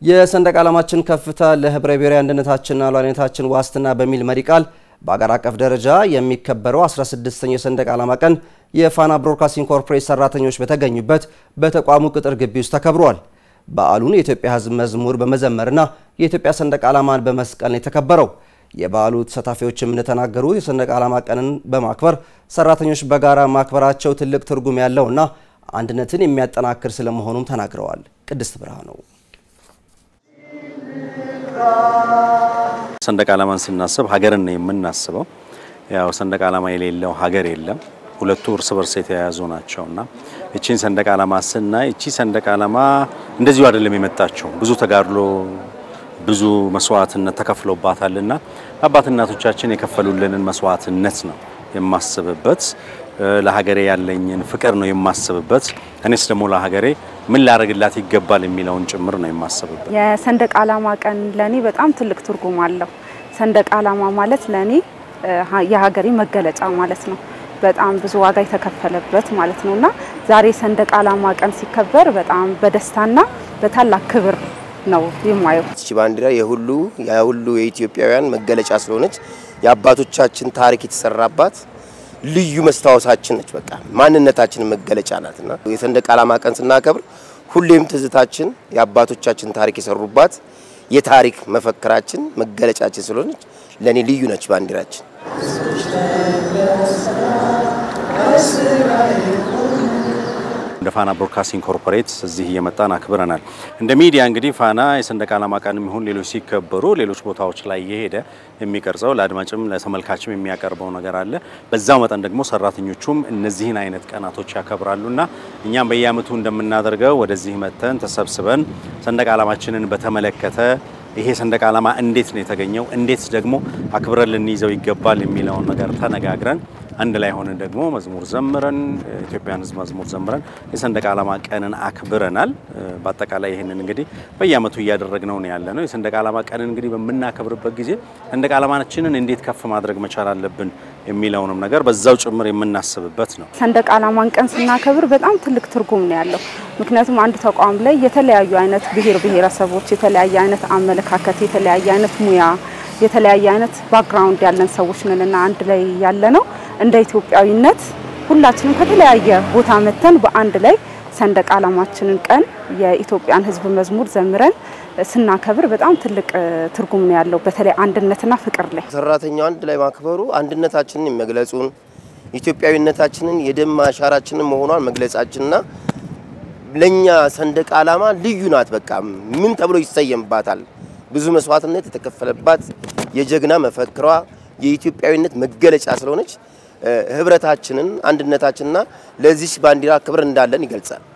የሰንደቅ ዓላማችን ከፍታ ለህብረ ብሔራዊ አንድነታችንና ሉዓላዊነታችን ዋስትና በሚል መሪ ቃል በአገር አቀፍ ደረጃ የሚከበረው 16ኛው የሰንደቅ ዓላማ ቀን የፋና ብሮድካስቲንግ ኮርፖሬት ሰራተኞች በተገኙበት በተቋሙ ቅጥር ግቢ ውስጥ ተከብሯል። በዓሉን የኢትዮጵያ ሕዝብ መዝሙር በመዘመርና የኢትዮጵያ ሰንደቅ ዓላማን በመስቀል ነው የተከበረው። የበዓሉ ተሳታፊዎችም እንደተናገሩት የሰንደቅ ዓላማ ቀንን በማክበር ሰራተኞች በጋራ ማክበራቸው ትልቅ ትርጉም ያለውና አንድነትን የሚያጠናክር ስለመሆኑም ተናግረዋል። ቅድስት ብርሃኑ ሰንደቅ ዓላማን ስናስብ ሀገርን ነው የምናስበው። ያው ሰንደቅ ዓላማ የሌለው ሀገር የለም። ሁለቱ እርስ በርስ የተያያዙ ናቸውና እቺን ሰንደቅ ዓላማ ስናይ እቺ ሰንደቅ ዓላማ እንደዚሁ አይደለም የመጣቸው ብዙ ተጋድሎ ብዙ መስዋዕትነት ተከፍሎባታልና አባት እናቶቻችን የከፈሉልንን መስዋዕትነት ነው የማስብበት። ለሀገሬ ያለኝን ፍቅር ነው የማስብበት። እኔስ ደግሞ ለሀገሬ ምን ላደርግላት ይገባል የሚለውን ጭምር ነው የማስብበት። የሰንደቅ ዓላማ ቀን ለኔ በጣም ትልቅ ትርጉም አለው። ሰንደቅ ዓላማ ማለት ለኔ የሀገሬ መገለጫ ማለት ነው። በጣም ብዙ ዋጋ የተከፈለበት ማለት ነውና ዛሬ ሰንደቅ ዓላማ ቀን ሲከበር በጣም በደስታና በታላቅ ክብር ነው የማየው። ይቺ ባንዲራ የሁሉ የሁሉ የኢትዮጵያውያን መገለጫ ስለሆነች የአባቶቻችን ታሪክ የተሰራባት ልዩ መስታወሳችን ነች። በቃ ማንነታችን መገለጫ ናትና የሰንደቅ ዓላማ ቀን ስናከብር ሁሌም ትዝታችን የአባቶቻችን ታሪክ የሰሩባት የታሪክ መፈክራችን መገለጫችን ስለሆነች ለኔ ልዩ ነች ባንዲራችን። እንደ ፋና ብሮድካስቲንግ ኮርፖሬት እዚህ እየመጣን አክብረናል። እንደ ሚዲያ እንግዲህ ፋና የሰንደቅ ዓላማ ቀንም ይሁን ሌሎች ሲከበሩ ሌሎች ቦታዎች ላይ እየሄደ የሚቀርጸው ለአድማጭም ለተመልካችም የሚያቀርበው ነገር አለ። በዛው መጠን ደግሞ ሰራተኞቹም እነዚህን አይነት ቀናቶች ያከብራሉና እኛም በየዓመቱ እንደምናደርገው ወደዚህ መጥተን ተሰብስበን ሰንደቅ ዓላማችንን በተመለከተ ይሄ ሰንደቅ ዓላማ እንዴት ነው የተገኘው፣ እንዴት ደግሞ አክብረን ልንይዘው ይገባል የሚለውን ነገር ተነጋግረን አንድ ላይ ሆነን ደግሞ መዝሙር ዘምረን ኢትዮጵያን ሕዝብ መዝሙር ዘምረን የሰንደቅ ዓላማ ቀንን አክብረናል። በአጠቃላይ ይህንን እንግዲህ በየዓመቱ እያደረግነው ነው ያለ ነው። የሰንደቅ ዓላማ ቀንን እንግዲህ በምናከብርበት ጊዜ ሰንደቅ ዓላማችንን እንዴት ከፍ ማድረግ መቻል አለብን የሚለውንም ነገር በዛው ጭምር የምናስብበት ነው። ሰንደቅ ዓላማን ቀን ስናከብር በጣም ትልቅ ትርጉም ነው ያለው። ምክንያቱም አንድ ተቋም ላይ የተለያዩ አይነት ብሔር ብሔረሰቦች፣ የተለያየ አይነት አመለካከት፣ የተለያየ አይነት ሙያ፣ የተለያየ አይነት ባክግራውንድ ያለን ሰዎች ነንና አንድ ላይ ያለ ነው እንደ ኢትዮጵያዊነት ሁላችንም ከተለያየ ቦታ መተን በአንድ ላይ ሰንደቅ ዓላማችንን ቀን የኢትዮጵያን ሕዝብ መዝሙር ዘምረን ስናከብር በጣም ትልቅ ትርጉም ነው ያለው። በተለይ አንድነትና ፍቅር ላይ ሰራተኛው አንድ ላይ ማክበሩ አንድነታችንን የሚመግለጹን ኢትዮጵያዊነታችንን የደም አሻራችንን መሆኗን መግለጻችንና ለኛ ሰንደቅ ዓላማ ልዩ ናት። በቃ ምን ተብሎ ይሰየምባታል? ብዙ መስዋዕትነት የተከፈለባት የጀግና መፈክሯ የኢትዮጵያዊነት መገለጫ ስለሆነች ህብረታችንን አንድነታችንና ለዚች ባንዲራ ክብር እንዳለን ይገልጻል።